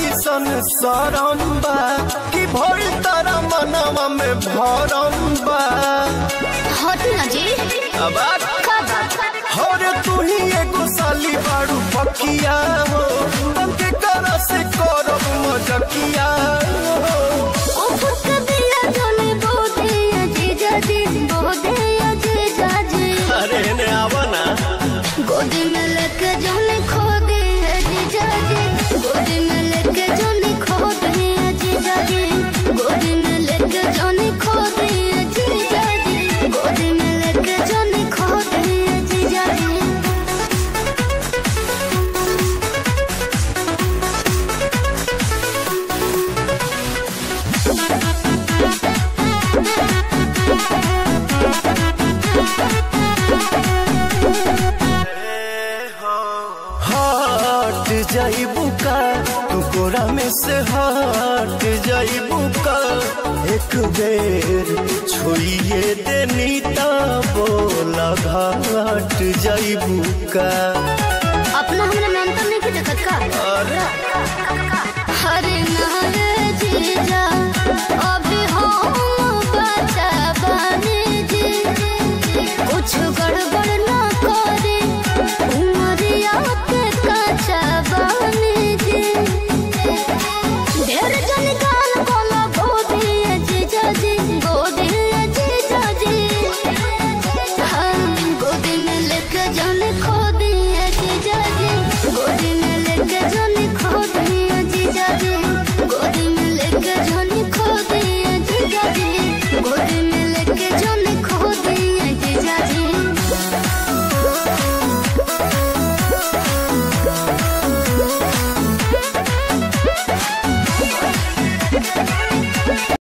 कैसन सरम बा कि भइल तारा मनवा में भरम बा हट ना जी अब का बात हर तू ही एगो साली बारू पकिया हो तंके करा से करब मजकिया हो ओ फुक दिया जोने बोदे अजीजा जी बोदे अजीजा जी अरे ने आवा ना गोदी में लेके जोने खो दे अजीजा जी गोदी में लेके जोने खो दे अजीजा जी गोदी में लेके जोने खो दे अजीजा जी गोदी में लेके जोने खो दे अजीजा जी हट जाइबू का तू कोरा में से हट जाइबू का एक बेर छोड़िए देनी ता बोला घाट जाइबू का अपना हमरा